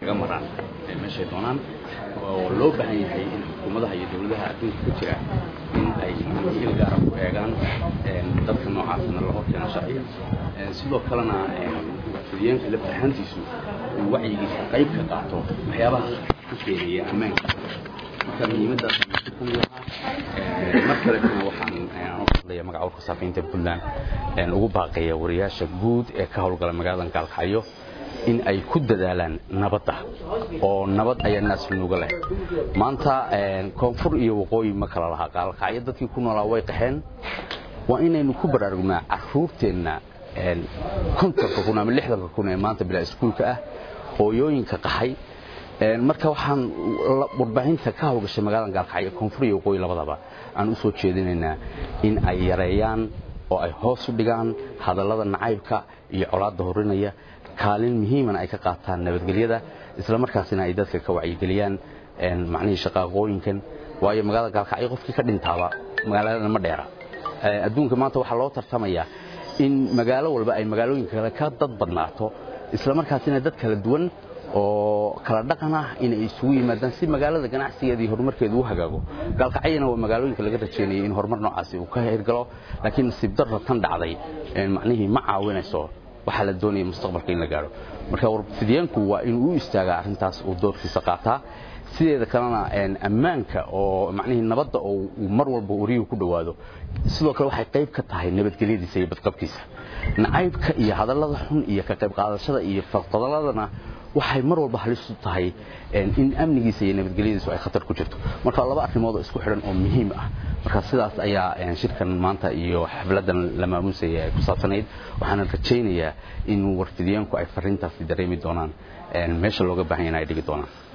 iskaga maraan meeshay doonaan oo loo baahan yahay in xukuumadaha iyo dowladaha adduunka ku jira in ay il gaara ku eegaan dadka noocaasna la horkeeno sharciga sidoo kalena fidiyeenka laftahaantiisu uu wacyigiisa qayb ka qaato waxyaabaha ku keenaya ammaanka marka muhiimaddaas ku lahaa mar kaletana waxaan u hadlaya magaca warka saafiinta puntland ugu baaqaya wariyaasha guud ee ka howlgala magaalada gaalkacyo in ay ku dadaalaan nabadda oo nabad ayaa naas nuuga leh maanta koonfur iyo waqooyi ma kala lahaa gaalkacyo dadkii ku noolaa way qaxeen waa inaynu ku baraarugnaa caruurteenna kontonka kun ama lixdanka kun ee maanta bilaa iskuulka ah hooyooyinka qaxay marka waxaan warbaahinta ka hawlgashay magaalada gaalkacyo koonfur iyo waqooyi labadaba aan u soo jeedinaynaa in ay yareeyaan oo ay hoos u dhigaan hadallada nacaybka iyo colaadda horinaya kaalin muhiimana ay ka qaataan nabadgelyada isla markaasina ay dadka ka wacyigeliyaan macnihii shaqaaqooyinkan waayo magaalada gaalkacyo qofkii ka dhintaaba magaaladana ma dheera adduunka maanta waxaa loo tartamayaa in magaalo walba ay magaalooyinka kale ka dad badnaato isla markaasina dad kala duwan oo kala dhaqan ah inay isugu yimaadaan si magaalada ganacsigeeda iyo horumarkeedu u hagaago gaalkacyana waa magaalooyinka laga rajeynayay in horumar noocaasi uu ka hirgalo laakiin nasiib darra tan dhacday macnihii ma caawinayso waxaa la doonaya mustaqbalka in la gaadho marka warfidyaanku waa inuu u istaagaa arrintaas uu doorkiisa qaataa sideeda kalena ammaanka oo macnihii nabadda oo uu mar walba wariyuhu ku dhowaado sidoo kale waxay qayb ka tahay nabadgelyadiisa iyo badqabkiisa nacaybka iyo hadallada xun iyo ka qayb qaadashada iyo faqadaladana waxay mar walba halis u tahay in amnigiisa iyo nabadgelyadiisu ay khatar ku jirto marka laba arrimood oo isku xidhan oo muhiim ah marka sidaas ayaa shirkan maanta iyo xafladan la maamuusaya ay ku saabsanayd waxaana rajaynayaa in warfidyaanku ay fariintaasi dareemi doonaan meesha looga baahan yana ay dhigi doonaan